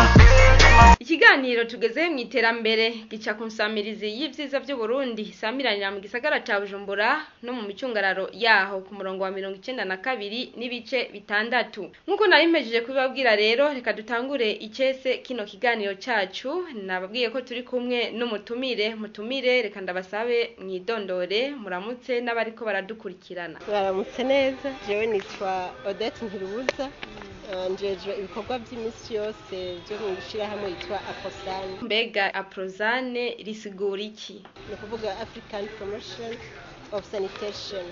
ikiganiro tugezeho mu iterambere gica ku nsamirizi y'ivyiza vy'uburundi isamiranira mu gisagara ca bujumbura no mu micungararo yaho ku murongo wa mirongo icenda na kabiri n'ibice bitandatu nk'uko nari mpejeje kubibabwira rero reka dutangure icese kino kiganiro cacu nababwiye ko turi kumwe n'umutumire mutumire reka ndabasabe mwidondore muramutse n'abariko baradukurikirana baramutse neza jewe nitwa odette ntirubuza eh, njejwe ibikorwa by'iminsi yose byo mu ishyirahamwe yitwa aposani mbega aprozane risigura iki ni ukuvuga african promotion of sanitation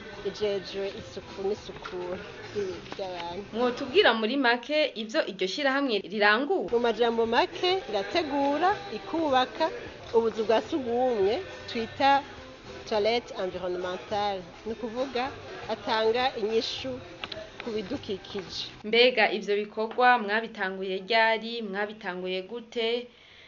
ijejwe isuku n'isukura ry'ibi- ry'abantu mwotubwira muri make ivyo iryo shirahamwe rirangura mu majambo make irategura ikubaka ubuzu bwa sugumwe twita toilette environnementale ni ukuvuga atanga inyishu ku bidukikije mbega ivyo bikorwa mwabitanguye ryari mwabitanguye gute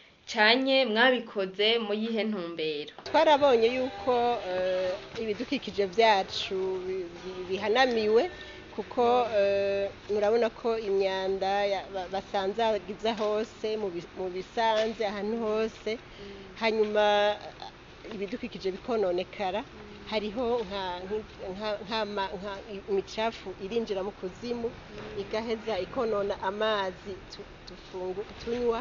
canye mwabikoze mu yihe ntumbero twarabonye yuko eh, ibidukikije byacu bi- bi- bihanamiwe kuko eh, murabona ko imyanda ya- ba- basanzagiza hose mu bi- mu bisanze ahantu hose hanyuma eh, ibidukikije bikononekara hariho nka- nka- nk'ama- nka imicafu irinjira mu kuzimu igaheza ikonona amazi tu- tufungu- tunywa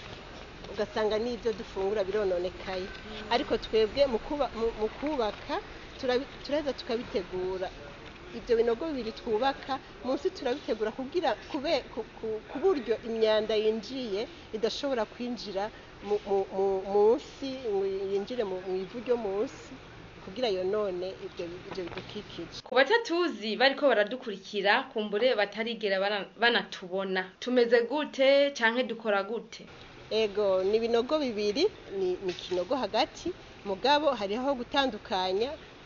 ugasanga n'ibyo dufungura birononekaye ariko twebwe mu kuba- mu- mu kubaka turabi- turaheza tukabitegura ibyo binogo bibiri twubaka munsi turabitegura kugira kube- ku- ku- ku buryo imyanda yinjiye idashobora kwinjira mu- mu- mu- munsi ngo yinjire mu mu ivu ryo munsi kugira yonone ibyo ibyo bidukikije ku batatuzi bariko baradukurikira kumbure batarigera bara- banatubona tumeze gute canke dukora gute ego ni ibinogo bibiri ni ni ikinogo hagati mugabo hariho gutandukanya